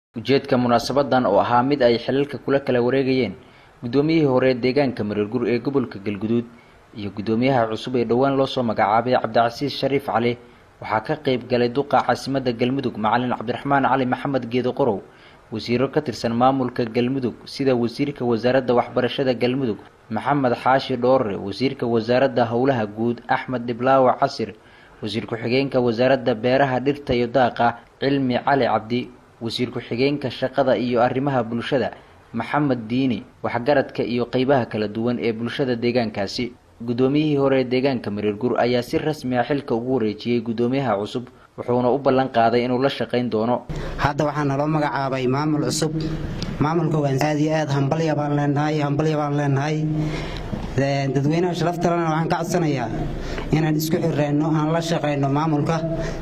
ujeedka munaasabadan oo ahaa mid ay xilalka kula kala wareegayeen guddoomiyihii hore deegaanka mareergur ee gobolka galguduud iyo guddoomiyaha cusub ee dhowaan loosoo magacaabay cabdicasiis shariif cali waxaa ka qeyb galay duqa caasimadda galmudug macalin cabdiraxmaan cali maxamed geedo qorow wasiiro ka tirsan maamulka galmudug sida wasiirka wasaaradda waxbarashada galmudug maxamed xaashi dhoore wasiirka wasaaradda howlaha guud axmed dhiblaawa casir wasiir ku-xigeenka wasaaradda beeraha dhirta iyo daaqa cilmi cali cabdi wasiir ku-xigeenka shaqada iyo arrimaha bulshada maxamed diini waxgaradka iyo qeybaha kala duwan ee bulshada deegaankaasi guddoomiyihii hore ee deegaanka mareergur ayaa si rasmi ah xilka ugu wareejiyey guddoomiyaha cusub wuxuuna u ballan qaaday inuu la shaqayn doono hadda waxaa naloo magacaabay maamul cusub maamulka waan aad iyo aad hambalya baan leenahay hambalya baan leenahay dadweynaha sharaftalena waxaan ka codsanayaa inaan isku xireyno aan la shaqayno maamulka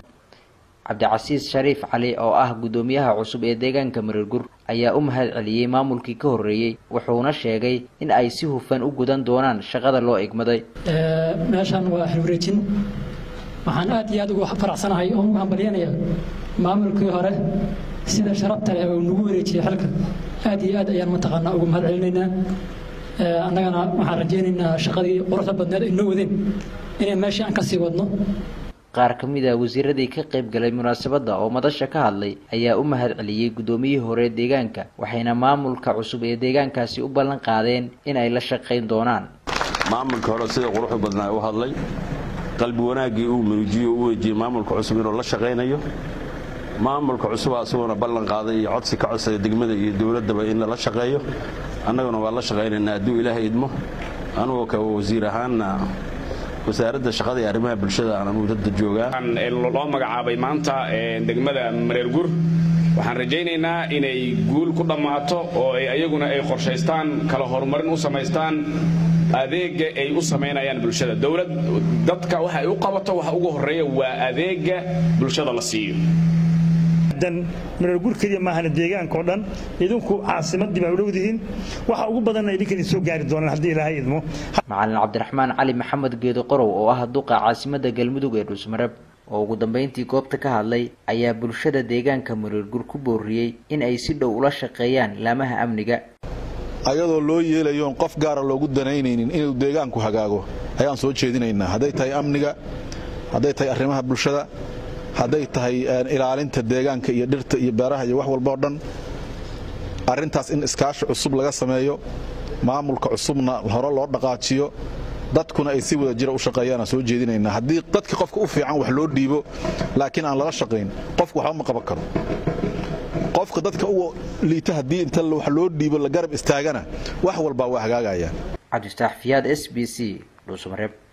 cabdicasiis shariif cali oo ah guddoomiyaha cusub ee deegaanka mareergur ayaa u mahad celiyey maamulkii ka horreeyey wuxuuna sheegay in ay si hufan u gudan doonaan shaqada loo egmaday meeshan waa xilwareejin waxaan aad iyo aad ugu faraxsanahay oo ugu hambalyanaya maamulkii hore sida sharabta leh uu nagu wareejiyey xilka aad iyo aad ayaan mataqaanaa ugu mahad celinaynaa annagana waxaan rajaynaynaa shaqadii quruxda badneed ay noo wadeen inay meeshii aan ka sii wadno qaar ka mid a wasiiradii ka qayb galay munaasabadda oo madasha ka hadlay ayaa u mahad celiyey guddoomiyihii hore deegaanka waxayna maamulka cusub ee deegaankaasi u ballan qaadeen in ay la shaqayn doonaan maamulka hore sida quruxda badnaa u hadlay qalbi wanaaggii uu muruujiyo u wejiyey maamulka cusub inuu la shaqaynayo maamulka cusuba asaguna ballan qaaday iyo codsi ka codsaya degmada iyo dowladdaba in lala shaqeeyo annaguna waa la shaqaynaynaa hadduu ilaahay idmo anugoo ka wasiir ahaanna wasaaradda shaqada iyo arrimaha bulshada aan anugu dadda joogaa loo magacaabay maanta degmada mareergur waxaan rajaynaynaa inay guul ku dhammaato oo ayaguna ay qorshaystaan kala horumarin u samaystaan adeega ay u samaynayaan bulshada dowlad dadka waxa ay u qabato waxa ugu horeeya waa adeega bulshada la siiyo mareergur keliya maahana deegaanka oo dhan idinku caasimadii baa u dhowdihiin waxa ugu badanna idinkan soo gaari doonaan haddii ilaahay idmo macalin cabdiraxmaan cali maxamed geedo qorow oo ah duqa caasimadda galmudug ee dhuusmareb oo ugu dambeyntii goobta ka hadlay ayaa bulshada deegaanka mareergur ku booriyey in ay si dhow ula shaqeeyaan laamaha amniga ayadoo loo yeelayoon qof gaara loogu danaynaynin inuu deegaanku hagaago ayaan soo jeedinaynaa hadday tahay amniga hadday tahay arrimaha bulshada hadday tahay ilaalinta deegaanka iyo dhirta iyo beeraha iyo wax walba oo dhan arrintaas in iskaashi cusub laga sameeyo maamulka cusubna hore loo dhaqaajiyo dadkuna ay si wada jira u shaqeeyaan aan soo jeedinaynaa haddii dadka qofka u fiican wax loo dhiibo laakiin aan laga shaqayn qofku waxba ma qaban karo qofka dadka u liita haddii inta wax loo dhiibo la garab istaagana wax walbaa waa hagaagayaan cabdistaax fiyaad s b c dhuusamareeb